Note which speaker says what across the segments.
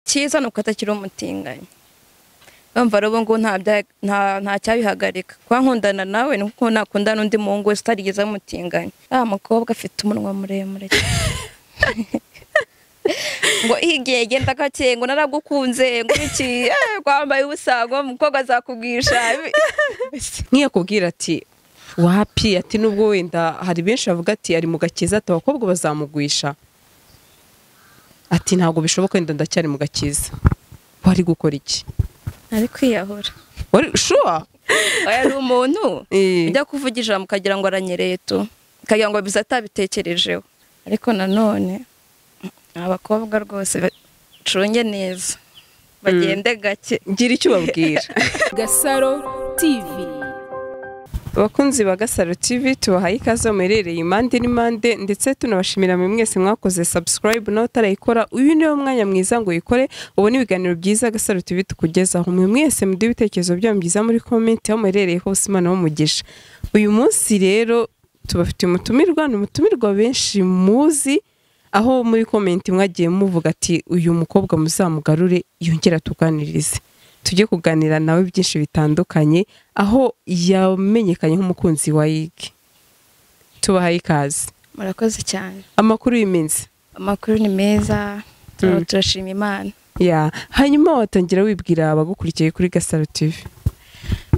Speaker 1: cyiza ni uko atakiri umutinganyi urumva rero ubu ngubu nta bya- nta- nta cyabihagarika kuba nkundana nawe ni uko nakunda n'undi muhungu wese utarigeze amutinganyi ah mukobwa afite umunwa muremure ngo igihe genda gake ngo naragukunze ngo iki eh, wambaye ubusa ngo umukobwa azakubwisha
Speaker 2: nk'iyo akubwira ati wapi ati nubwo wenda hari benshi bavuga ati ari mu gakiza ati abakobwa bazamugwisha ati ntabwo bishoboka wenda ndacyari mu gakiza wari gukora iki
Speaker 1: ari kwiyahura
Speaker 2: wari shuwa
Speaker 1: oya ari umuntu
Speaker 2: Eh.
Speaker 1: ujya kuvuga ijambo ukagira ngo aranyereye tu ukagira ngo biza atabitekerejeho ariko nanone abakobwa rwose bacunge neza bagende gake
Speaker 2: gira icyo ubabwira
Speaker 3: Gasaro TV
Speaker 2: abakunzi ba gasaro tv tubahaye ikaze muherereye impande n'impande ndetse tunabashimira mwe mwese mwakoze subscribe nawe utarayikora uyu niwo mwanya mwiza ngo uyikore ubone ibiganiro byiza gasaro tv tukugezaho mwe mwese muduhe ibitekerezo byanyu byiza muri comment aho muherereye hose imana w'umugisha uyu munsi rero tubafitiye umutumirwa ni umutumirwa benshi muzi aho muri comment mwagiye muvuga ati uyu mukobwa muzamugarure yongera tuganirize tujye kuganira nawe byinshi bitandukanye aho yamenyekanye nk'umukunzi wa YG tubahaye ikaze
Speaker 1: murakoze cyane
Speaker 2: amakuru y'iminsi
Speaker 1: amakuru ni meza turaba turashima imana
Speaker 2: ya hanyuma watangira wibwira abagukurikiye kuri Gasaro TV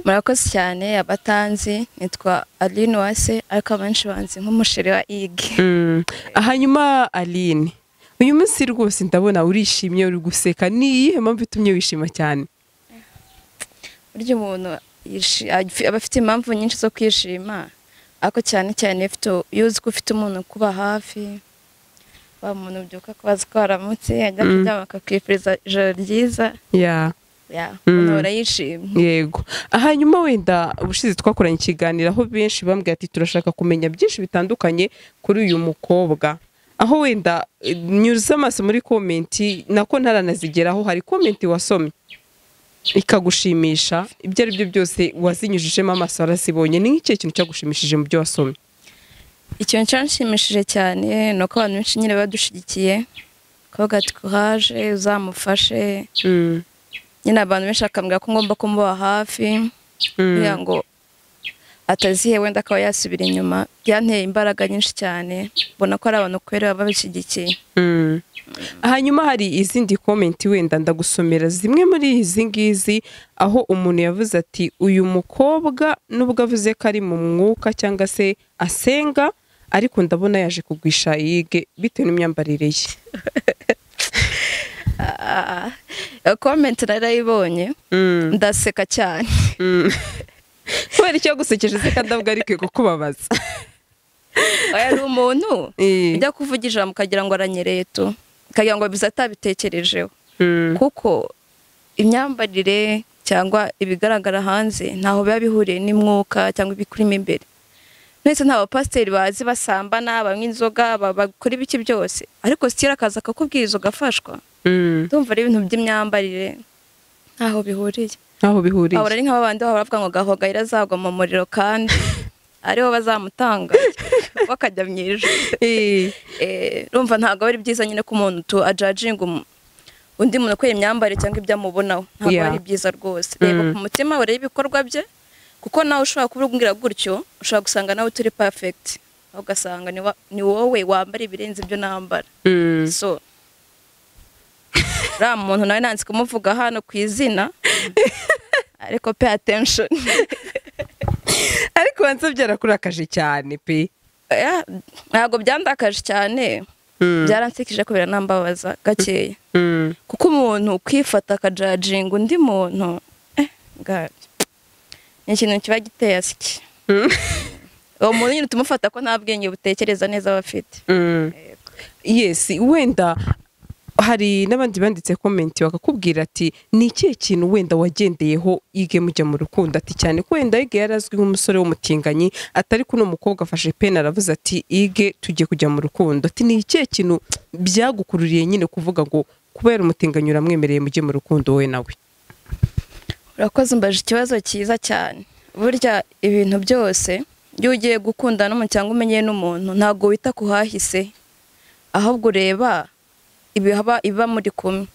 Speaker 1: murakoze cyane abatanzi nitwa aline wase ariko abenshi banzi nk'umusheri wa igi
Speaker 2: Mm. hanyuma Aline uyu munsi rwose ndabona urishimye uri guseka ni iyihe mpamvu itumye wishima cyane
Speaker 1: burya umuntu yishi- afi- aba afite impamvu nyinshi zo kwishima ariko cyane cyane iyo ufite- iyo uzi ko ufite umuntu kuba hafi wa muntu ubyuka kubaza ko waramutse ajya kuryama akakwifuriza ijoro ryiza
Speaker 2: ya
Speaker 1: ya
Speaker 2: Mm.
Speaker 1: unahora yishimye
Speaker 2: yego hanyuma wenda ubushize twakoranye ikiganiro aho benshi bambwira ati turashaka kumenya byinshi bitandukanye kuri uyu mukobwa aho wenda eh, nyuze amaso muri komenti nako ntaranazigeraho hari komenti wasomye ikagushimisha ibyo ari byo byose wazinyujijemo amaso warazibonye ni nk'ikihe kintu cyagushimishije mu byo wasomye
Speaker 1: ikintu cyanshimishije cyane ni uko abantu benshi nyine badushyigikiye kuvuga ati kuhaje uzamufashe nyine abantu benshi bakambwira ko ngomba kumuba hafi
Speaker 2: Mm.
Speaker 1: kugira ngo atazihe wenda akaba yasubira inyuma byanteye imbaraga nyinshi cyane mbona ko ari abantu kubera baba babishyigikiye
Speaker 2: Mm. hanyuma hari izindi komenti wenda ndagusomera zimwe muri izi ngizi aho umuntu yavuze ati uyu mukobwa nubwo avuze ko ari mu mwuka cyangwa se asenga ariko ndabona yaje kugwisha yige bitewe n'imyambarire ye
Speaker 1: Ah, iyo komenti narayibonye
Speaker 2: Mm,
Speaker 1: ndaseka cyane
Speaker 2: mm. kubera icyo yagusekeje se kandavuga ariko kukubabaza
Speaker 1: oya ari umuntu
Speaker 2: Eh,
Speaker 1: ujya kuvuga ijambo ukagira ngo aranyereye tu ukagira ngo biza atabitekerejeho
Speaker 2: mm,
Speaker 1: kuko imyambarire cyangwa ibigaragara hanze ntaho biba bihuriye n'imwuka cyangwa ibikurimo imbere mwese nta bapasiteri bazi basambana banywa inzoga ba- bakora ibiki byose ariko sitira akaza akakubwiriza ugafashwa
Speaker 2: mm.
Speaker 1: ndumva ari ibintu by'imyambarire ntaho bihuriye
Speaker 2: aho bihuriye
Speaker 1: ahora ari nk'abandi baba bavuga ngo gahogayira azagwa mu muriro kandi aribo bazamutanga bakajya mu ijuru
Speaker 2: Eh,
Speaker 1: Eh, urumva ntabwo ari byiza nyine ko umuntu tu ajajinga umu- undi muntu kubera imyambarire cyangwa ibyo amubonaho ntabwo
Speaker 2: Yeah.
Speaker 1: ari byiza rwose reba
Speaker 2: Mm.
Speaker 1: ku mutima urebe ibikorwa bye kuko nawe ushobora kubibwira gutyo ushobora gusanga nawe utari perfect aho ugasanga ni wa- ni wowe wambara ibirenze ibyo nambara
Speaker 2: mm.
Speaker 1: so uriya muntu nawe nanditse kumuvuga hano ku izina ariko pay attention
Speaker 2: ariko wanze byarakurakaje cyane pe
Speaker 1: Yeah, ntabwo byandakaje cyane
Speaker 2: Mm,
Speaker 1: byaransekije ko biranambabaza gakeya
Speaker 2: mm.
Speaker 1: kuko umuntu kwifata akajajinga undi muntu eh, ga- ni ikintu kiba giteye asiki
Speaker 2: Mm.
Speaker 1: uwo muntu nyine tumufata ko nta bwenge butekereza neza aba afite
Speaker 2: Mm. yes wenda hari n'abandi banditse komenti bakakubwira ati ni ikihe kintu wenda wagendeyeho yige mujya mu rukundo ati cyane ko wenda yige yari azwi nk'umusore w'umutinganyi atari kuno mukobwa afashe peni aravuze ati yige tugiye kujya mu rukundo ati ni ikihe kintu byagukururiye nyine kuvuga ngo kubera umutinganyi uramwemereye mujye mu rukundo wowe nawe
Speaker 1: urakoze umbaje ikibazo cyiza cyane burya ibintu byose iyo ugiye gukundana n'umuntu cyangwa umenye n'umuntu ntabwo wita ku hahise ahubwo ureba ibihaba iba muri kumwe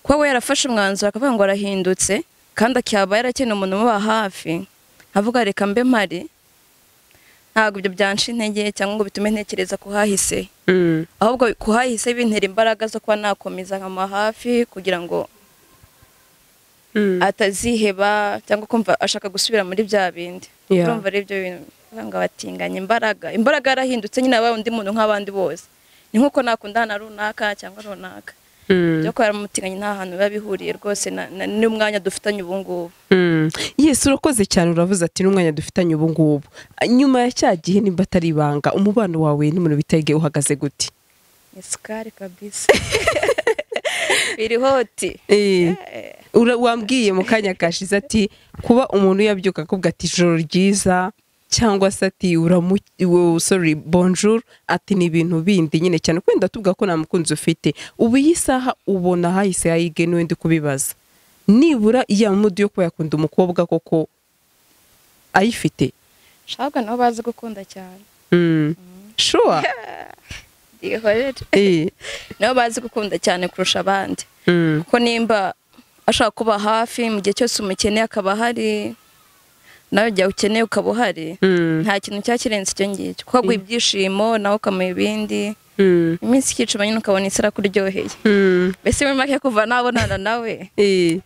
Speaker 1: kuba we yarafashe umwanzuro akavuga ngo arahindutse kandi akaba yarakeneye umuntu umuba hafi avuga reka mbe mpari ntabwo ibyo byanshi intege cyangwa ngo bitume ntekereza ku hahise ahubwo ku hahise bintera imbaraga zo kuba nakomeza nkama hafi kugira ngo ataziheba cyangwa kumva ashaka gusubira muri bya bindi
Speaker 2: Yeah.
Speaker 1: urumva ari byo bintu ngo abatinganya imbaraga imbaraga yarahindutse nyine aba undi muntu nk'abandi bose ni nk'uko nakundana na runaka cyangwa runaka byo kubera mutinganya nta hantu biba bihuriye rwose na- na- n'umwanya dufitanye ubu ngubu
Speaker 2: Mm. Yes urakoze cyane uravuze ati n'umwanya dufitanye ubu ngubu Ah, nyuma ya cya gihe nimba atari ibanga umubano wawe n'umuntu bitage uhagaze gute
Speaker 1: isukari kabisa birihoti
Speaker 2: Eh, ura- wambwiye mu kanya kashize ati kuba umuntu yabyuka akubwa ati ijoro ryiza cyangwa se ati uramu- wo- sorry bonjour ati ni ibintu bindi nyine cyane kwenda tuvuga ko nta mukunzi ufite ubu iyi saha ubona hahise hayigenewe ndi kubibaza nibura iyamudi yo kuba yakunda umukobwa koko ayifite
Speaker 1: shabwa nabo bazi gukunda cyane
Speaker 2: Mm. Sure.
Speaker 1: bihorere
Speaker 2: Eh.
Speaker 1: nabo bazi gukunda cyane kurusha abandi
Speaker 2: Mm.
Speaker 1: kuko nimba ashaka kuba hafi mu gihe cyose umukeneye akaba ahari nawe igihe ukeneye ukaba uhari
Speaker 2: Mm.
Speaker 1: nta kintu cyaba kirenze icyo ngicyo kuko aguha ibyishimo nawe ukamuha ibindi
Speaker 2: Mm.
Speaker 1: iminsi ikicuma nyine ukabona isi irakuryoheye
Speaker 2: Mm.
Speaker 1: mbese muri make kuva nabonana nawe
Speaker 2: Eh.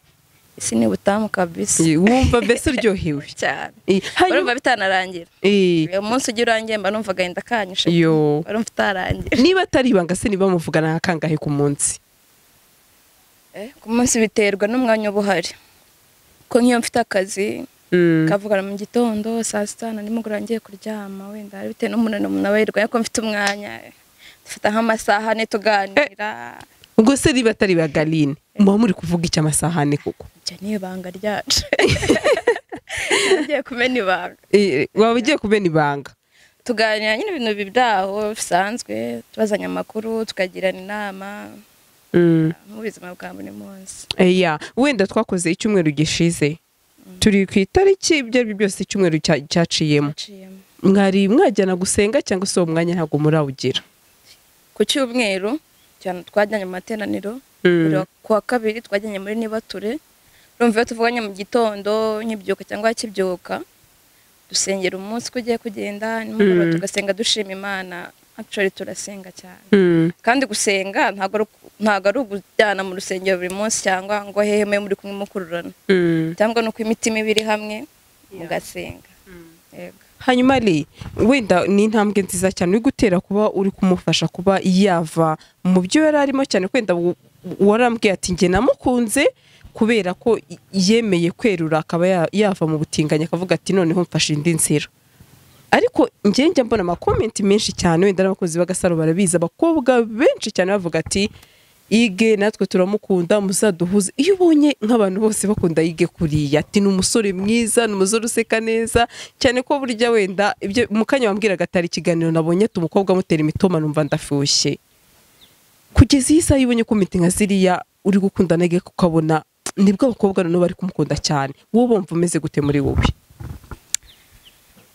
Speaker 1: isi ni butamu kabisa
Speaker 2: Eh, Wumva mbese uryohewe.
Speaker 1: cyane
Speaker 2: Eh,
Speaker 1: urumva
Speaker 2: hanyuma-
Speaker 1: bitanarangira
Speaker 2: Eh.
Speaker 1: uyu munsi ugiye urangiye mba numva agahinda kanyishe
Speaker 2: Yo.
Speaker 1: urumva utarangira
Speaker 2: Niba atari ibanga se niba muvugana akangahe ku munsi.
Speaker 1: Eh, ku munsi biterwa n'umwanya uba uhari kuko nk'iyo mfite akazi
Speaker 2: Mm.
Speaker 1: kavugana mu gitondo saa sita na nimugoroba ngiye kuryama wenda ari bitewe n'umunaniro umuntu aba yirwaye ko mfite umwanya dufata nk'amasaha ane tuganira
Speaker 2: Ubwo se niba atari bagaline muba muri kuvuga iki amasahane koko.
Speaker 1: ibyo ni ibanga ryacu ngiye kumena ibanga
Speaker 2: Eh, waba ugiye kumena ibanga.
Speaker 1: tuganira nyine ibintu byaho bisanzwe tubazanya amakuru tukagirana inama
Speaker 2: Mm.
Speaker 1: mu buzima bwa buri munsi
Speaker 2: Eya, wenda twakoze icyumweru gishize. Turi ku itariki ibyo ari byo byose icyumweru cya- cyaciyemo.
Speaker 1: Naciyemo.
Speaker 2: Mwari mwajyana gusenga cyangwa se uwo mwanya ntabwo murawugira.
Speaker 1: ku cyumweru cyane twajyanye mu materaniro
Speaker 2: Mm.
Speaker 1: buri wa- ku wa kabiri twajyanye muri nibature urumva iyo tuvuganye mu gitondo nkibyuka cyangwa kibyuka dusengera umunsi ko ugiye kugenda nimugoroba
Speaker 2: Mm.
Speaker 1: tugasenga dushima imana actually turasenga cyane
Speaker 2: Mm.
Speaker 1: kandi gusenga ntabwo ari uku- ntabwo ari ukujyana mu rusengero buri munsi cyangwa ngo hehe mwe muri kumwe mukururana
Speaker 2: Mm.
Speaker 1: cyangwa ni uko imitima iba iri hamwe mugasenga yego
Speaker 2: hanyuma re wenda ni intambwe nziza cyane uri gutera kuba uri kumufasha kuba yava mu byo yari arimo cyane wenda u- warambwiye ati njye namukunze kubera ko y- yemeye kwerura akaba ya- yava mu butinganyi akavuga ati noneho mfashe indi nzira ariko njye njya mbona amakomenti menshi cyane wenda n'abakozi b'agasaro barabizi abakobwa benshi cyane bavuga ati ige natwe turamukunda muzaduhuze iyo ubonye nk'abantu bose bakunda yige kuriya ati ni umusore mwiza ni umusore useka neza cyane ko burya wenda ibyo mu kanya wambwiraga atari ikiganiro nabonye ati umukobwa amutera imitoma numva ndafushye kugeza iyi saha iyo ubonye ko mitinga ziriya uri gukunda nege ukabona nibwo abakobwa noneho bari kumukunda cyane wowe bumva umeze gute muri wowe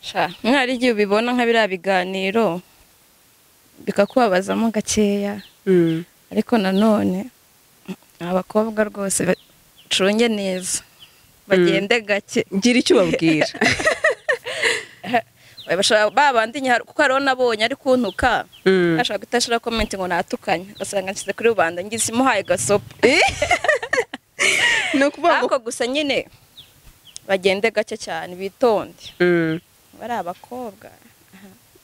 Speaker 1: sha mwari igihe ubibona nka biriya biganiro bikakubabazamo gakeya ariko nanone abakobwa rwose bacunge neza bagende gake
Speaker 2: ngira icyo ubabwira
Speaker 1: bashobora babandi nyahari kuko hariho nabonye ari kuntuka
Speaker 2: Mm.
Speaker 1: ashobora guhita ashyira komenti ngo natukanye ugasanga nshyize kuri rubanda ngize imuhaye gasopo
Speaker 2: ni ukuvuga ngo
Speaker 1: ariko gusa nyine bagende gake cyane bitonde
Speaker 2: Mm.
Speaker 1: bari abakobwa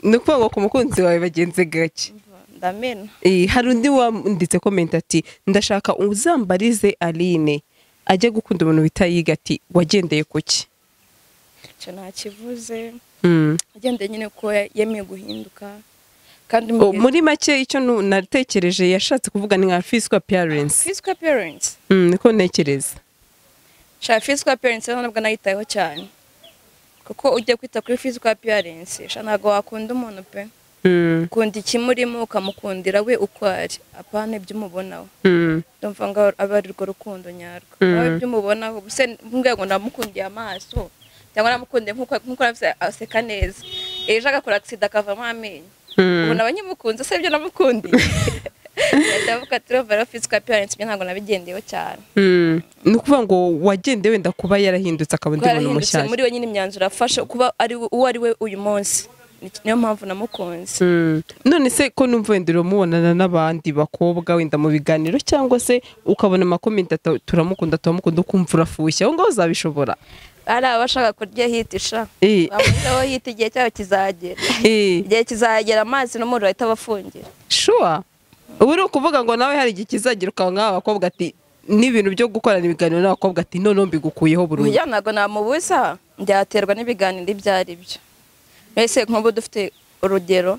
Speaker 2: ni ukuvuga ngo ku mukunzi wawe bagenze gake
Speaker 1: ndamena
Speaker 2: Eh, hari undi wanditse komenti ati ndashaka uzambarize aline ajya gukunda umuntu bita yiga ati wagendeye ku ki
Speaker 1: icyo ntakivuze
Speaker 2: Mm.
Speaker 1: agendeye nyine ko yemeye guhinduka kandi mu
Speaker 2: O,
Speaker 1: gihe-
Speaker 2: muri make icyo nu- natekereje yashatse kuvuga ni nka fisika piyarensi
Speaker 1: physical parents
Speaker 2: niko ntekereza
Speaker 1: sha physical appearance rero nabwo nayitayeho cyane kuko ujya kwita kuri physical appearance sha ntabwo wakunda umuntu pe
Speaker 2: Mm,
Speaker 1: ukunda ikimurimo ukamukundira we uko ari apana ibyo umubonaho
Speaker 2: mm,
Speaker 1: ndumva ngo aba ari rwo rukundo nyarwo
Speaker 2: Mm.
Speaker 1: nawe ibyo umubonaho ubuse mbwira ngo ndamukundiye amaso cyangwa namukundiye nk'uko nk'uko yavuze aseka neza ejo agakora agisida akavamo amenyo
Speaker 2: mm.
Speaker 1: ubu naba nkimukunze se ibyo namukundiye ndavuga turova rero fizika parents byo ntabwo nabigendeyeho cyane
Speaker 2: Mm. ni ukuvuga ngo wagende wenda kuba yarahindutse akaba undi muntu
Speaker 1: twarahindutse
Speaker 2: mushyashya
Speaker 1: muri we nyine imyanzuro afashe kuba ari we- uwo ari we uyu munsi Ni- niyo mpamvu namukunze
Speaker 2: Mm. none se ko numva wenda uramubonana n'abandi bakobwa wenda mu biganiro cyangwa se ukabona amakomenti ata- turamukunda turamukunda ukumva urafushya aho ngaho uzabishobora
Speaker 1: ari abashaka kurya hiti sha
Speaker 2: Eh.
Speaker 1: bamushiraho hiti igihe cyabo kizagera
Speaker 2: Eh,
Speaker 1: igihe kizagera amazi n'umuriro bahita bafungira
Speaker 2: sure ubu ni ukuvuga ngo nawe hari igihe kizagira ukaba nk'aba bakobwa ati n'ibintu byo gukorana ibiganiro n'abakobwa ati noneho mbigukuyeho burundu
Speaker 1: burya ntabwo namubuza byaterwa n'ibiganiro ibyo ari byo mbese nk'ubu dufite urugero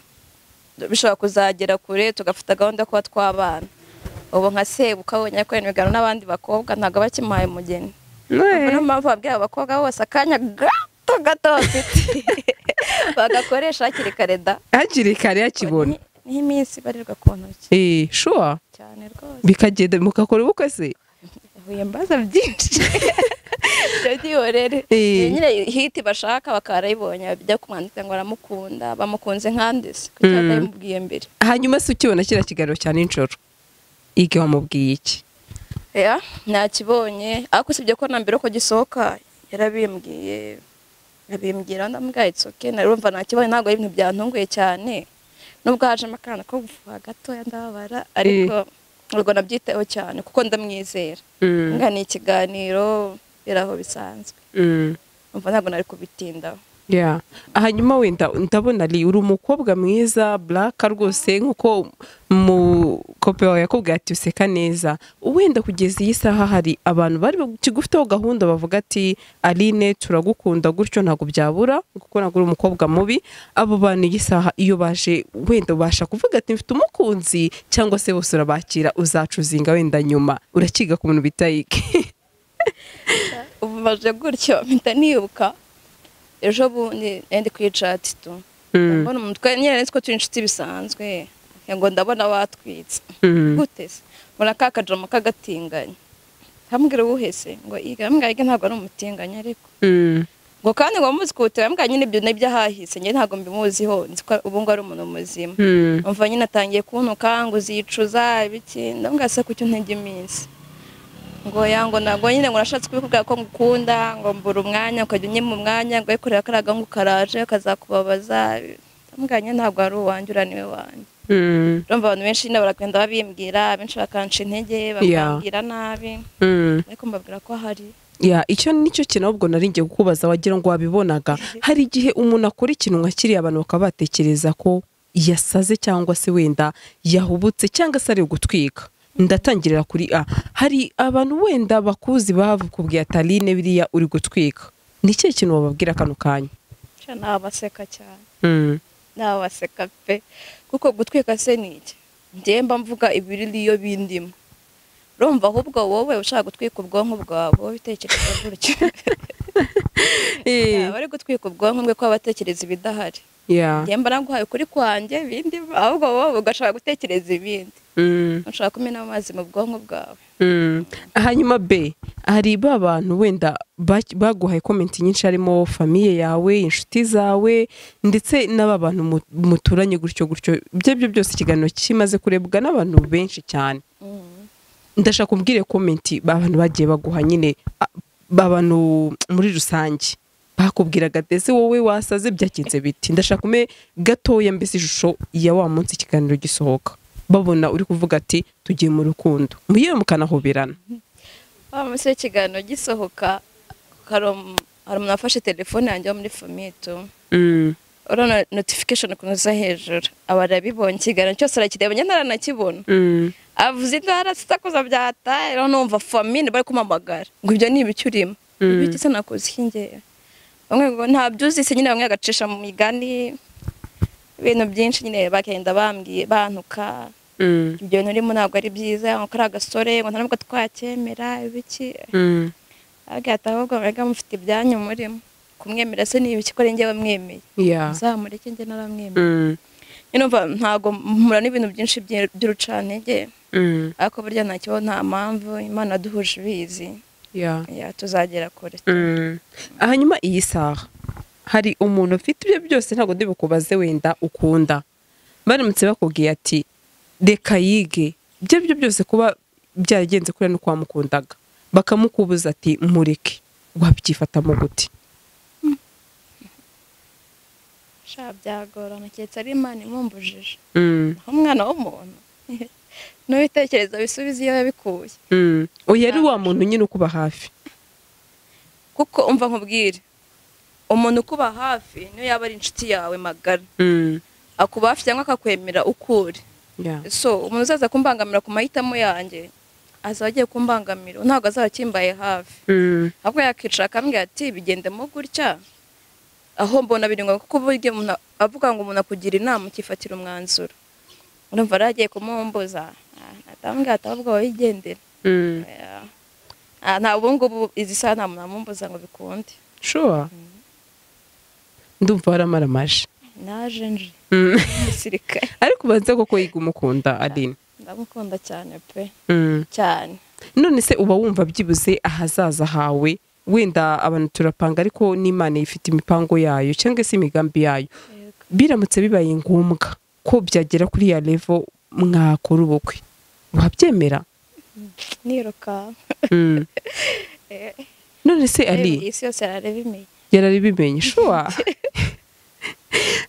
Speaker 1: bishobora kuzagera kure tugafata gahunda yo kuba twabana ubu nka sebuka abonye akorana ibiganiro n'abandi bakobwa ntabwo aba akimuhaye umugeni
Speaker 2: Eh.
Speaker 1: ubwo niyo mpamvu babwira abakobwa bose akanya gato gato bafite bagakoresha hakiri kare da
Speaker 2: hakiri kare yakibona
Speaker 1: Ni- niho iminsi ibarirwa ku ntoki
Speaker 2: Eh, sure
Speaker 1: cyane rwose
Speaker 2: bikagenda mukakora ubukwe se
Speaker 1: huye mbaza byinshi ibyo byihorere
Speaker 2: Eh.
Speaker 1: Iyo nyine hiti bashaka bakarayibonye bajya kumwandika ngo aramukunda bamukunze nkandise kuko
Speaker 2: Mm.
Speaker 1: atabimubwiye mbere
Speaker 2: hanyuma se ukibona kiriya kiganiro cya nijoro ige wamubwiye iki
Speaker 1: ya nakibonye ariko usibye ko na mbere ko gisohoka yarabimbwiye abimbwira ndamubwira it's okay narumva nakibonye ntabwo ari ibintu byantunguye cyane nubwo hajemo akana ko gufuha gatoya ndababara ariko ubwo nabyitaho cyane kuko ndamwizera nga ni ikiganiro biri aho bisanzwe
Speaker 2: Mm.
Speaker 1: umva ntabwo nari kubitindaho
Speaker 2: Yeah. hanyuma wenda ndabona ari uri umukobwa mwiza buraka rwose nk'uko mukope wawe yakubwiye ati useka neza wenda kugeza iyi saha hari abantu bari kigufiteho gahunda bavuga ati aline turagukunda gutyo ntabwo byabura kuko ntabwo uri umukobwa mubi abo bantu iyi saha iyo baje wenda ubasha kuvuga ati mfite umukunzi cyangwa se bose urabakira uzacuzinga wenda nyuma urakiga ku bintu bita iki
Speaker 1: ubu maze gutyo mpita nibuka ejo bundi nari kwicati tu
Speaker 2: Mm.
Speaker 1: mbona umutwe nyine nzi ko turi inshuti bisanzwe ngo ndabona watwitse
Speaker 2: Mm.
Speaker 1: gute se mbona ka kadrama k'agatinganyi hambwira uwuhese ngo iga mbwira iga ntabwo ari umutinganyi ariko
Speaker 2: Mm.
Speaker 1: ngo kandi ngo muzi kuwutera mbwira nyine ibyo nibyo ahahise njye ntabwo mbimuziho nzi ko ubu ngubu ari umuntu muzima
Speaker 2: Mm.
Speaker 1: umva nyine atangiye kuntuka ngo uzicuza ibiki ndamwase ku cyo ntege iminsi ngo yango ntabwo nyine ngo nashatse kubikubwira ko ngukunda ngo mbura umwanya ukajya unyima umwanya ngo wikorera kariya gahungu karaje kazakubabaza ndamuganye ntabwo ari uwanjye uriya niwe wanjye
Speaker 2: Mm.
Speaker 1: urumva abantu benshi nyine baragenda babimbwira abenshi bakanca intege bakambwira nabi
Speaker 2: Mm.
Speaker 1: ariko mbabwira ko hari
Speaker 2: ya icyo nicyo kintu ahubwo nari ngiye kukubaza wagira ngo wabibonaga hari igihe umuntu akora ikintu nka kiriya abantu bakaba batekereza ko yasaze cyangwa se wenda yahubutse cyangwa se ari gutwika ndatangirira kuri a hari abantu wenda bakuzi bakubwiye atarine biriya uri gutwika ni ikihe kintu wababwira kano kanya
Speaker 1: Cya nabaseka cyane
Speaker 2: Mm,
Speaker 1: nabaseka pe kuko gutwika se ni iki njyewe mba mvuga ibiririyo bindimo urumva ahubwo wowe ushaka gutwika ubwonko bwawe wowe bitekereza gutyo
Speaker 2: eh,
Speaker 1: yaba ari gutwika ubwonko bwe ko abatekereza ibidahari
Speaker 2: yeah,
Speaker 1: njyewe mba naguhaye ukuri kwanjye bindimo ahubwo wowe ugashaka gutekereza ibindi
Speaker 2: mm.
Speaker 1: ushaka kumena amazi mu bwonko bwawe
Speaker 2: Mm. hanyuma be hari ba bantu wenda ba- baguhaye komenti nyinshi harimo famiye yawe inshuti zawe ndetse n'aba bantu mu- muturanye gutyo gutyo ibyo ari byo byose ikiganiro kimaze kurebwa n'abantu benshi cyane
Speaker 1: Mhm.
Speaker 2: ndashaka kubwire komenti abantu bagiye baguha nyine a- abantu muri rusange bakubwiraga ndetse wowe wasaze byakinze biti ndashaka ume gatoya mbese ishusho ya wa munsi ikiganiro gisohoka babona uri kuvuga ati tugiye mu rukundo muyewe mukanahoberana
Speaker 1: wa munsi w'ikiganiro gisohoka hari um- hari umuntu wafashe telefone yanjye wo muri fomito
Speaker 2: Mm.
Speaker 1: urabona notification ukuntu uza hejuru aba arabibonye ikiganiro cyose arakireba njye ntaranakibona
Speaker 2: Mm.
Speaker 1: avuze intara sitakuza byataye rero numva famine bari kumamagara ngo ibyo ni ibiki urimo
Speaker 2: Mm.
Speaker 1: ibiki se nakoze iki ngewe bamwe ngo nta byuzise nyine bamwe bagacisha mu migani ibintu byinshi nyine bagenda bambwiye bantuka
Speaker 2: Mm.
Speaker 1: ibyo bintu urimo ntabwo ari byiza ngo kari agasore ngo nta nubwo twacyemera ibiki
Speaker 2: Mm.
Speaker 1: agahita ahubwo mbega mufite ibyanyu murimo kumwemera se ni ibiki ko ari ngewe mwemeye
Speaker 2: Yeah.
Speaker 1: muzamureke njye naramwemeye
Speaker 2: Mm.
Speaker 1: nyine umva ntabwo mpura n'ibintu byinshi by'i- by'urucantege
Speaker 2: Mm.
Speaker 1: ariko burya ntacyo nta mpamvu imana duhuje ibizi
Speaker 2: Yeah.
Speaker 1: ya tuzagera kure
Speaker 2: Mm. hanyuma iyi saha hari umuntu ufite ibyo byose ntabwo ndibukubaze wenda ukunda baramutse bakubwiye ati reka yige ibyo ari byo byose kuba byaragenze kuri no kwamukundaga bakamukubuza ati mureke wabyifatamo gute
Speaker 1: sha byagorana keretse ari imana imumbujije aho umwana w'umuntu n'ubitekereza bisubiza iyo yabikuye
Speaker 2: Mm. oya ari wa muntu nyine ukuba hafi
Speaker 1: kuko umva nkubwire umuntu ukuba hafi niyo yaba ari inshuti yawe magara
Speaker 2: Mm.
Speaker 1: akuba hafi cyangwa akakwemera ukuri
Speaker 2: Yeah.
Speaker 1: so umuntu uzaza kumbangamira ku mahitamo yanjye azaba agiye kumbangamira ntabwo azaba akimbaye hafi
Speaker 2: Mm.
Speaker 1: ahubwo yakicara akambwira ati bigendemo gutya aho mbona biri ngombwa kuko uburyo umuntu avuga ngo umuntu akugira inama ukifatira umwanzuro urumva rero agiye kumumbuza atambwira ati ahubwo wigendera
Speaker 2: Mm.
Speaker 1: Ah, nta ubu ngubu izi saha nta muntu amumbuza ngo bikunde
Speaker 2: sure ndumva waramaramaje
Speaker 1: naje nje
Speaker 2: Mm.
Speaker 1: umusirikare
Speaker 2: ariko ubanza koko yiga umukunda adini
Speaker 1: ndamukunda cyane pe
Speaker 2: Mm.
Speaker 1: cyane
Speaker 2: none se uba wumva byibuze ahazaza hawe wenda abantu turapanga ariko n'imana ifite imipango yayo cyangwa se imigambi yayo
Speaker 1: Yego.
Speaker 2: biramutse bibaye ngombwa ko byagera kuri ya levo mwakora ubukwe wabyemera
Speaker 1: niruka
Speaker 2: Mm. none se ari
Speaker 1: isi yose yarareba imenye
Speaker 2: yarari bimenye shuwa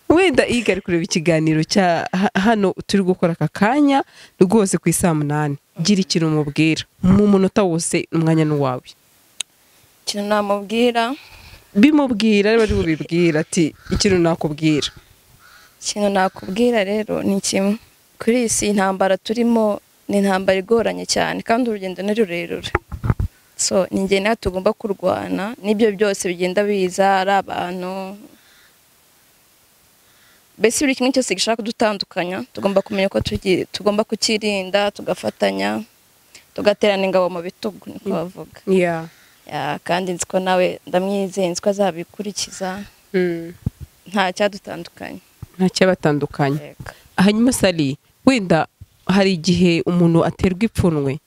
Speaker 2: wenda iga ari kureba ikiganiro cya ha- hano turi gukora aka kanya rwose ku isaa munani gira ikintu umubwira mu munota wose umwanya n'uwawe
Speaker 1: ikintu namubwira
Speaker 2: bimubwira ari bari bubibwira ati ikintu nakubwira
Speaker 1: ikintu nakubwira rero ni kimwe kuri iyi si intambara turimo ni intambara igoranye cyane kandi urugendo ni rurerure so ni njye nawe tugomba kurwana n'ibyo byose bigenda biza ari abantu mbese buri kimwe cyose gishaka kudutandukanya tugomba kumenya ko tugi- tugomba kukirinda tugafatanya tugaterana ingabo mu bitugu niko bavuga
Speaker 2: yeah.
Speaker 1: Ya, kandi nzi ko nawe ndamwizeye nzi ko azabikurikiza nta cyadutandukanye
Speaker 2: nta cyabatandukanya
Speaker 1: Yego.
Speaker 2: hanyuma sari wenda hari igihe umuntu aterwa ipfunwe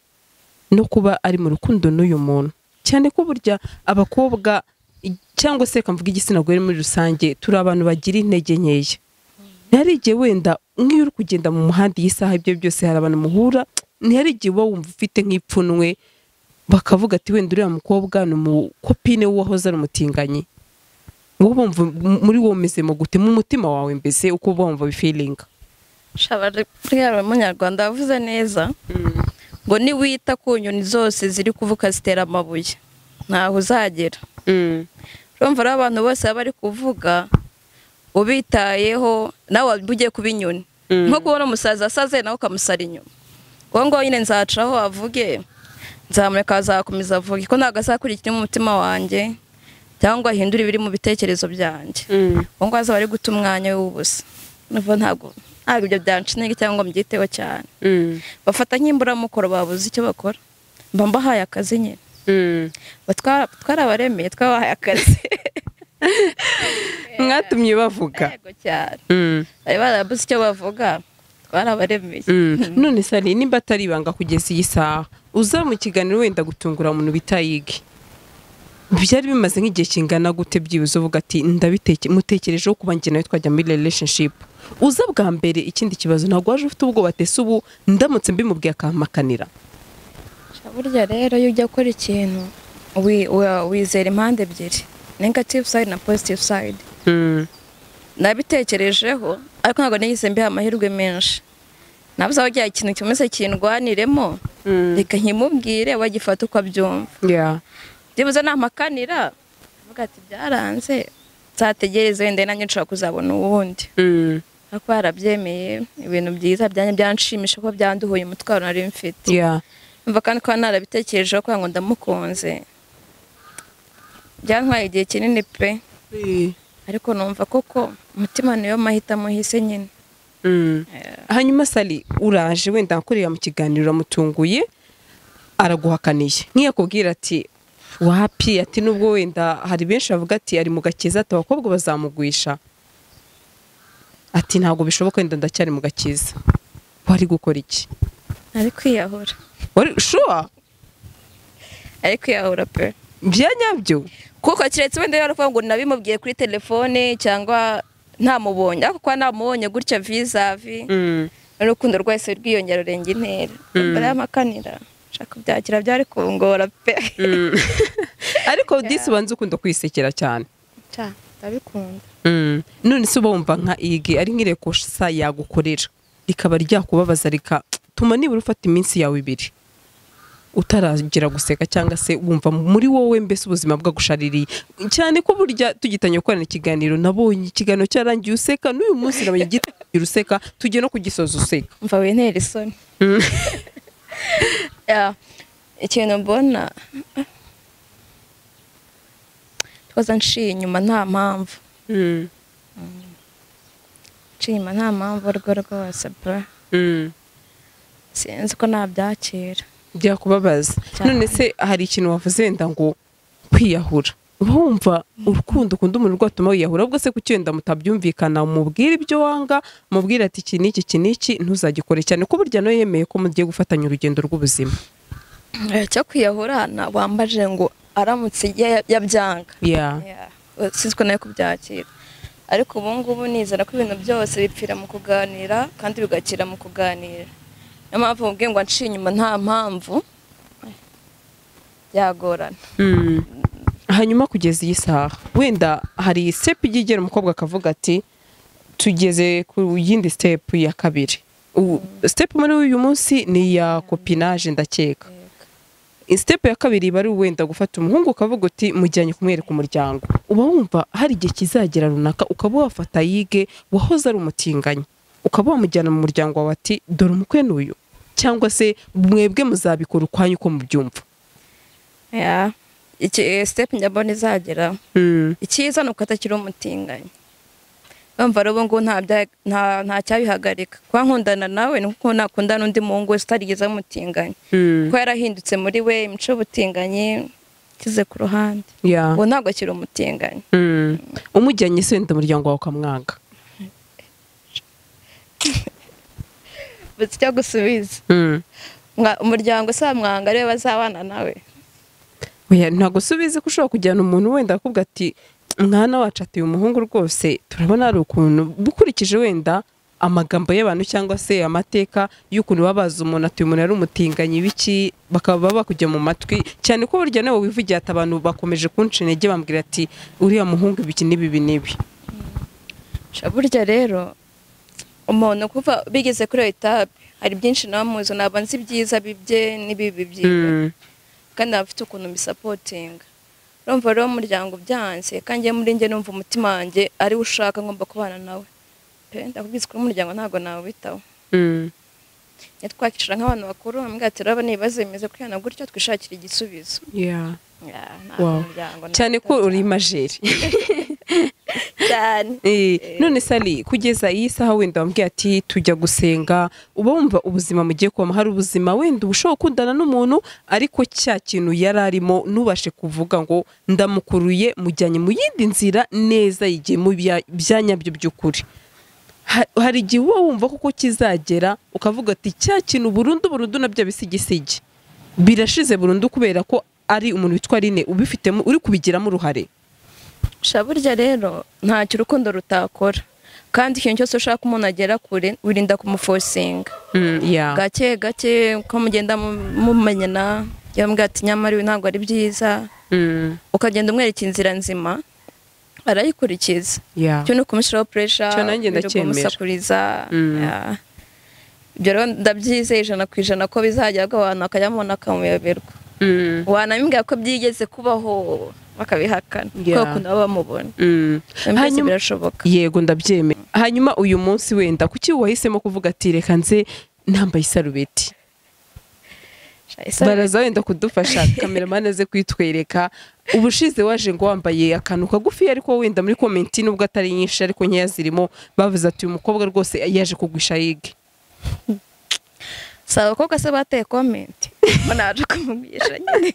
Speaker 2: no kuba ari mu rukundo n'uyu muntu cyane ko burya abakobwa i- cyangwa se reka mvuge igitsina gore muri rusange turi abantu bagira intege nkeya ntihari igihe wenda nk'iyo uri kugenda mu muhanda iyi saha ibyo byose hari abantu muhura ntihari igihe uba wumva ufite nk'ipfunwe bakavuga ati wenda uriya mukobwa ni umukopine w'uwahoze ari umutinganyi wowe wumva m- muri wowe umeze mu gute mu mutima wawe mbese uko uba wumva bifiringa
Speaker 1: shabariya umunyarwanda yavuze neza ngo niwita ku nyoni zose ziri kuvuka zitera amabuye ntaho uzagera urumva rero abantu bose baba bari kuvuga ubitayeho nawe waba ugiye kuba inyoni nko kubona umusaza asaze nawe ukamusara inyuma uwo ngaho nyine nzacaho avuge nzamureka azakomeza avuge ko ntabwo azakurikira umutima wanjye cyangwa ngo ahindure ibiri mu bitekerezo byanjye uwo ngaho azaba ari guta umwanya w'ubusa nuvuga ntabwo ntabwo ibyo byanshinga cyangwa ngo mbyiteho cyane bafata nk'imburamukoro babuze icyo bakora mba mbahaye akazi nyine Ba twara- twarabaremeye twabahaye akazi
Speaker 2: mwatumye bavuga
Speaker 1: yego cyane
Speaker 2: Mm,
Speaker 1: bari barabuze icyo bavuga twarabaremeye
Speaker 2: mm. none sari nimba atari ibanga kugeza iyi saha uza mu kiganiro wenda gutungura umuntu bitayige byari bimaze nk'igihe kingana gute byibuze uvuga ati ndabiteke mutekerejeho kuba njye nawe twajya muri relationship uza bwa mbere ikindi kibazo ntabwo waje ufite ubwoba atese ubu ndamutse mbimubwiye akampakanira
Speaker 1: Sha, burya rero iyo ujya gukora ikintu wi- wa- wizera impande ebyiri negative side na positive side nabitekerejeho ariko ntabwo nigeze mbiha amahirwe menshi nabuze aho agira ikintu kimeze kindwaniremo reka nkimubwire bagifata uko abyumva
Speaker 2: Yeah.
Speaker 1: byibuze namakanira avuga ati byaranze nzategereze wenda nanjye nshobora kuzabona uwundi
Speaker 2: Mm.
Speaker 1: ariko yarabyemeye ibintu byiza byanjye byanshimisha kuko byanduhuye umutwaro nari mfite
Speaker 2: Yeah.
Speaker 1: mva kandi kuba narabitekerejeho kugira ngo ndamukunze byantwaye igihe kinini pe ariko numva koko umutima niyo mahitamo hise nyine
Speaker 2: Mm. hanyuma sali uraje wenda akorera mu kiganiro uramutunguye araguhakaniye nk'iyakubwira ati wapi ati nubwo wenda hari benshi bavuga ati ari mu gakiza ati abakobwa bazamugwisha ati ntabwo bishoboka wenda ndacyari mu gakiza wari gukora iki
Speaker 1: ari kwiyahura
Speaker 2: wari shuwa
Speaker 1: ari kwiyahura pe
Speaker 2: bya nyabyo
Speaker 1: kuko keretse wenda yari kuvuga ngo nabimubwiye kuri telefone cyangwa ntamubonye ariko kuba namubonye gutya vizavi n'urukundo rwese rwiyongera rurenga intera barayamakanira nshaka kubyakira byari kungora pe
Speaker 2: Mm. ariko disi ubanza ukunda kwisekera cyane
Speaker 1: Cya, ndabikunda
Speaker 2: Mm. none se uba wumva nka igi ari nk'irekosa yagukorera rikaba ryakubabaza rigatuma nibura ufata iminsi yawe ibiri utaragera guseka cyangwa se wumva muri wowe mbese ubuzima bwagushaririye cyane ko burya tugitanye gukorana ikiganiro nabonye ikiganiro cyarangiye useka n'uyu munsi nabonye igitangira useka tujye no kugisoza useka
Speaker 1: mva wintera isoni
Speaker 2: Mm.
Speaker 1: Ya, ikintu mbona twaza nshiye inyuma nta mpamvu
Speaker 2: Mm.
Speaker 1: nshiye inyuma nta mpamvu urwo rwose bro
Speaker 2: Mm.
Speaker 1: sinzi ko nabyakira
Speaker 2: byakubabaza
Speaker 1: Cyane.
Speaker 2: none se hari ikintu wavuze wenda ngo kwiyahura uba wumva urukundo ukunda umuntu rwatuma wiyahura ubwo se kuki wenda mutabyumvikana mubwire ibyo wanga mubwire ati iki n'iki iki n'iki ntuzagikore cyane ko burya nawe yemeye ko mugiye gufatanya urugendo rw'ubuzima
Speaker 1: Eh, cyo kwiyahura ntabwo wambaje ngo aramutse ya- yabyanga
Speaker 2: ya
Speaker 1: Yeah, uh, sinzi ko nawe kubyakira ariko ubu ngubu nizera ko ibintu byose bipfira mu kuganira kandi bigakira mu kuganira niyo mpamvu mubwiye ngo nshiye inyuma nta mpamvu eh, byagorana
Speaker 2: Mm. hanyuma kugeza iyi saha wenda hari step ijya igera umukobwa akavuga ati tugeze ku yindi step ya kabiri Ubu- step muri uyu munsi ni iya kopinage ndakeka step ya kabiri iba ari wenda gufata umuhungu ukavuga uti mujyanye kumwereka umuryango uba wumva hari igihe kizagera runaka ukaba wafata yige wahoze ari umutinganyi ukaba wamujyana mu muryango wawe ati dore umukwe n'uyu cyangwa se mwebwe muzabikora ukwanyu uko mubyumva
Speaker 1: Yeah. iki eh, step njyambona izagera
Speaker 2: Mm.
Speaker 1: icyiza ni uko atakiri umutinganyi urumva rero ubu ngubu nta bya- nta- nta cyabihagarika kuba nkundana nawe ni uko nakundana n'undi muhungu wese utarigeze amutinganyi
Speaker 2: Mm.
Speaker 1: kuko yarahindutse muri we imico y'ubutinganyi ikize ku ruhande
Speaker 2: Yeah.
Speaker 1: ubu ntabwo akiri umutinganyi
Speaker 2: Mm. umujyanye se wenda umuryango wawe ukamwanga
Speaker 1: gusa icyo gusubiza
Speaker 2: Mm.
Speaker 1: Mwa- umuryango si mwanga ariwe bazabana nawe
Speaker 2: Oya, ntabwo usubizi ko ushobora kujyana umuntu wenda akubwa ati mwana wacu ati uyu muhungu rwose turabona ari ukuntu ukurikije wenda amagambo y'abantu cyangwa se amateka y'ukuntu baba bazi umuntu ati uyu muntu ari umutinganyi biki bakaba bakujya mu matwi cyane ko burya nawe wivugiye ati abantu bakomeje kunca intege bambwira ati uriya muhungu ibiki n'ibibi n'ibi
Speaker 1: Sha, burya rero umuntu kuva bigeze kuri iyo etape hari byinshi nawe muzi ntabwo nzi ibyiza bibye n'ibibi byiwe
Speaker 2: Mm.
Speaker 1: kandi aba afite ukuntu mbisapotinga urumva rero umuryango byanze kandi njye muri njye numva umutima wanjye ariwe ushaka ngomba kubana nawe pe ndakubwiza ko umuryango ntabwo nawitaho
Speaker 2: Mm.
Speaker 1: njye twakicara nk'abantu bakuru bambwira ati raba n'ibibazo bimeze kwihana gutyo twishakira igisubizo
Speaker 2: Yeah.
Speaker 1: Yeah, nta
Speaker 2: Wow.
Speaker 1: muryango
Speaker 2: cyane ko
Speaker 1: nawitaho
Speaker 2: uri majeri
Speaker 1: cyane
Speaker 2: Eh, none sali kugeza iyi saha wenda wambwiye ati tujya gusenga uba wumva ubuzima mugiye kubamo hari ubuzima wenda uba ushobora gukundana n'umuntu ariko cya kintu yari arimo ntubashe kuvuga ngo ndamukuruye mujyanye mu yindi nzira neza yigiye mu bya- bya nyabyo by'ukuri Ha- hari igihe uba wumva kuko kizagera ukavuga ati cya kintu burundu burundu nabyo bisigisigi birashize burundu kubera ko ari umuntu witwa rine ubifitemo uri kubigiramo uruhare
Speaker 1: sha burya rero ntacyo urukundo rutakora kandi ikintu cyose ushaka umuntu agera kure wirinda kumufosinga
Speaker 2: mm, yeah.
Speaker 1: gake gake uko mugenda mu- mumenyana yambwira ati nyamara ibi ntabwo ari byiza
Speaker 2: mm,
Speaker 1: ukagenda umwereka inzira nzima arayikurikiza
Speaker 2: yeah.
Speaker 1: cyo ni ukumushyiraho puresha
Speaker 2: Cyo nanjye ndacyemera.
Speaker 1: kumusakuriza
Speaker 2: Mm.
Speaker 1: yeah. ibyo rero ndabyizeye ijana ku ijana ko bizajya abantu bakajyamubona bakamuyoberwa
Speaker 2: Mm.
Speaker 1: wanamubwira ko byigeze kubaho bakabihakana
Speaker 2: Yeah.
Speaker 1: kubera ukuntu baba bamubona
Speaker 2: Mm.
Speaker 1: byose
Speaker 2: Hanyuma
Speaker 1: birashoboka
Speaker 2: yego ndabyemera hanyuma uyu munsi wenda kuki wahisemo kuvuga ati reka nze nambaye isarubeti baraza wenda kudufasha kameramani aze kwitwereka ubushize waje ngo wambaye akantu kagufi ariko wenda muri komenti nubwo atari nyinshi ariko nkeya zirimo bavuze ati uyu mukobwa rwose yaje kugwisha yige
Speaker 1: si abakobwa se bateye komenti mbona naje kumubwisha nyine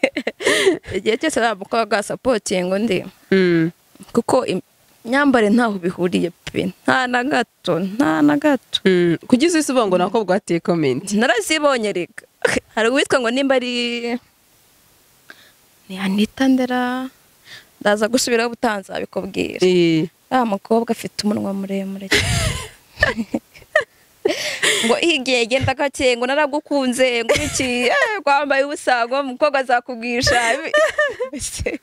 Speaker 1: igihe cyose nta mukobwa wasapotinga undi
Speaker 2: Mm.
Speaker 1: kuko im- imyambarire ntaho bihuriye pe nta na gato nta na gato
Speaker 2: Mm. kugeza isi uvuga ngo nta bakobwa bateye komenti
Speaker 1: narazibonye reka hari uwitwa ngo nimba ari ni anita ndera ndaza gusubiraho ubutaha nzabikubwira
Speaker 2: Eh,
Speaker 1: wa mukobwa afite umunwa muremure cyane. ngo igihe genda gake ngo naragukunze ngo iki eh, kwambaye ubusa ngo umukobwa azakubwisha Ese,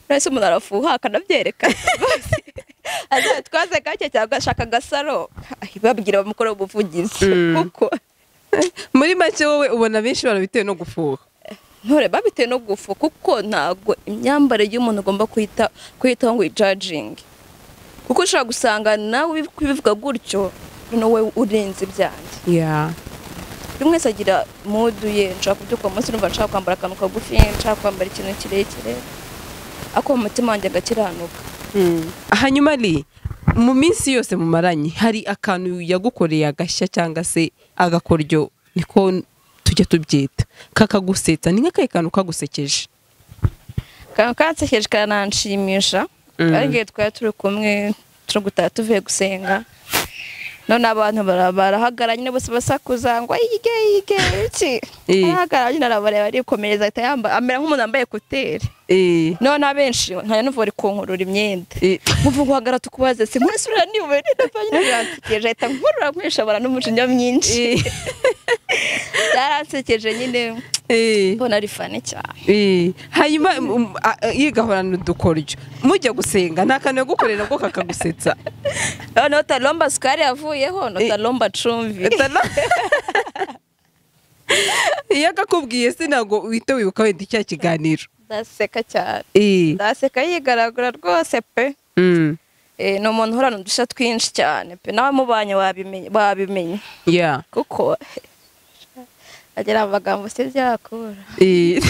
Speaker 1: uretse umuntu arafuha akanabyerekana azatwaze gake cyangwa agashaka agasaro babwira bamukora ubuvugizi
Speaker 2: Mm.
Speaker 1: kuko
Speaker 2: muri make wowe ubona benshi barabitewe no gufuha
Speaker 1: ntore babitewe no gufu kuko ntabwo imyambarire y'umuntu ugomba kuyita kuyitaho ngo uyijaginge kuko ushobora gusanga nawe ubi- ubivuga gutyo noneho wowe urenze ibyanjye
Speaker 2: ya
Speaker 1: buri wese agira mudu ye nshaka kubyuka umunsi numva nshaka kwambara akantu kagufi nshaka kwambara ikintu kirekire ariko mu mutima wanjye agakiranuka
Speaker 2: hanyuma ari mu minsi yose mumaranye hari akantu yagukoreye agashya cyangwa se agakoryo niko tujya tubyita kakagusetsa ni nk'akahe kantu kagusekeje
Speaker 1: kantu kansekeje kananshimisha
Speaker 2: Mm.
Speaker 1: kandi igihe twari turi kumwe turi gutaha tuvuye gusenga none abantu bara- barahagaranye bose basakuza ngo yige yige iki
Speaker 2: Eh.
Speaker 1: ahagaranye arabareba arikomereza ahita yamba- amera nk'umuntu wambaye ekuteri
Speaker 2: Eh,
Speaker 1: none abenshi nkajya numva bari kunkurura imyenda
Speaker 2: eh,
Speaker 1: nkumva ngo hagarara tukubaze si nkwesura niwe ntabwo biransekeje ahita nkurura nkwishobora n'umujinya mwinshi
Speaker 2: eh,
Speaker 1: byaransekeje nyine
Speaker 2: eh,
Speaker 1: mbona ari fane cyane
Speaker 2: eh. hanyuma um, a- a- igahorana udukoryo mujya gusenga nta kantu yagukorera nabwo kakagusetsa
Speaker 1: noneho talomba sukari yavuyeho no
Speaker 2: Eh.
Speaker 1: talomba cumbi
Speaker 2: Etana. iyo akakubwiye se ntabwo uhita wibuka wenda icya kiganiro
Speaker 1: ndaseka cyane
Speaker 2: Eh,
Speaker 1: ndaseka yigaragura rwose pe
Speaker 2: mm,
Speaker 1: Eh, ni umuntu uhorana udushya twinshi cyane pe nawe mubanye wabimenye- wabimenya
Speaker 2: yeah.
Speaker 1: kuko agira amagambo se byakura
Speaker 2: Eh.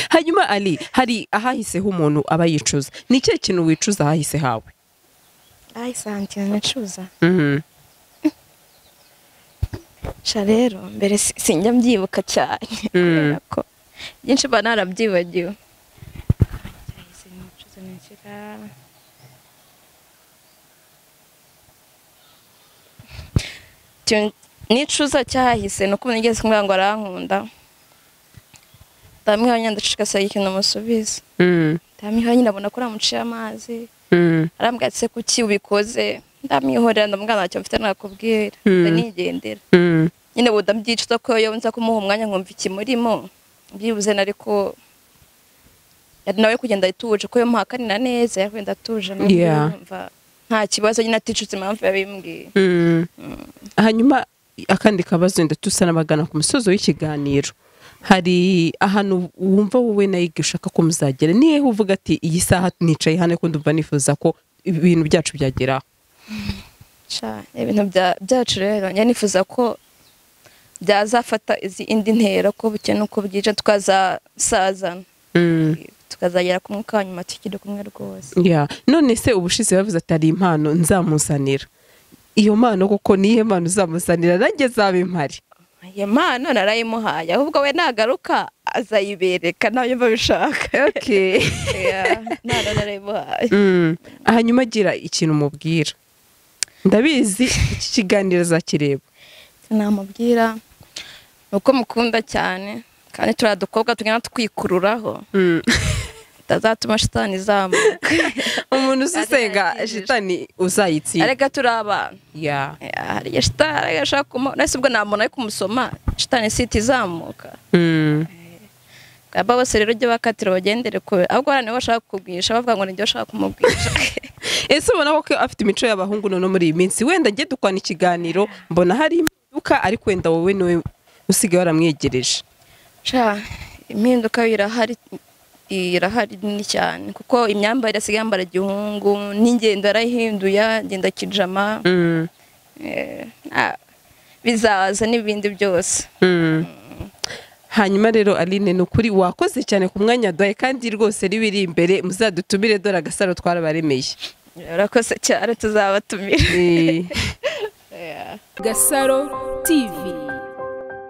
Speaker 2: hanyuma ali hari ahahise h'umuntu aba yicuza ni ikihe kintu wicuza ahahise hawe
Speaker 1: ayi santina nicuza sha rero mbere si- sinjya mbyibuka cyane kubera ko byinshi mba narabyibagiwe Cyahise nicuza nikira. Icyo nicuza cyahise ni uko umuntu yigeze kumbwira ngo arankunda ndamwihanye ndacikasaga ikintu musubiza ndamwihanye ndabona ko namuciye amazi arambwira ati se kuki ubikoze ndamwihorera ndamubwira ntacyo mfite nakubwira
Speaker 2: Mm.
Speaker 1: ndanigendera nyine buda mbyicuza ko iyo nza kumuha umwanya nkumva ikimurimo byibuze na ariko yari nawe kugenda ituje ko yamuha akanina neza yakwenda atuje nawe
Speaker 2: Yeah.
Speaker 1: yumva nta kibazo nyine aticutse impamvu yabimbwiye
Speaker 2: hanyuma akandi kabazo wenda tusa n'abagana ku musozo w'ikiganiro hari ahantu wumva wowe nayo igihe ushaka ko muzagera ni hehe uvuga ati iyi saha nicaye hano kuko ndumva nifuza ko ibintu byacu byageraho
Speaker 1: Sha, ibintu bya- byacu rero njya nifuza ko byazafata izi indi ntera ko buke nuko bwije tukazasazana tukazagera ku mwuka wa nyuma tukiri kumwe rwose
Speaker 2: Yeah. none se ubushize bavuze ati hari impano nzamusanira iyo mpano koko niyo mpano uzamusanira nanjye zaba impari
Speaker 1: iyo mpano narayimuhaye ahubwo we nagaruka azayibereka nawe yumva abishaka
Speaker 2: okay.
Speaker 1: Yeah, none narayimuhaye
Speaker 2: mm. hanyuma agira ikintu umubwira ndabizi iki kiganiro azakireba
Speaker 1: namubwira ni uko mukunda cyane kandi turi dukobwa tugenda twikururaho
Speaker 2: mm.
Speaker 1: tutazatuma shitani izamuka
Speaker 2: umuntu uzi usenga
Speaker 1: Azakireba.
Speaker 2: shitani uzayitsinda
Speaker 1: arega turi abantu
Speaker 2: yeah.
Speaker 1: Yeah, hari igihe shitani arega ashaka kumuha nese ubwo nta muntu ari kumusoma shitani si itizamuka
Speaker 2: mm.
Speaker 1: aba bose rero ujye bakatira bagendere kure ahubwo hari nibo bashaka kukubwisha bavuga ngo nibyo bashaka kumubwisha
Speaker 2: ese ubona ko afite imico y'abahungu none muri iyi minsi wenda njye dukwana ikiganiro mbona hari impinduka ariko wenda wowe niwe usigaye waramwegereje
Speaker 1: Sha, impinduka irahari irahari nini cyane kuko imyambarire asigaye yambara igihungu n'ingendo yarayihinduye agenda kijama
Speaker 2: mm.
Speaker 1: Eh, ah, bizaza n'ibindi byose
Speaker 2: hanyuma rero aline ni ukuri wakoze cyane ku mwanya duhaye kandi rwose ribiri imbere muzadutumire dore agasaro twarabaremeye
Speaker 1: urakoze cyane tuzabatumira
Speaker 2: Eh,
Speaker 3: Gasaro TV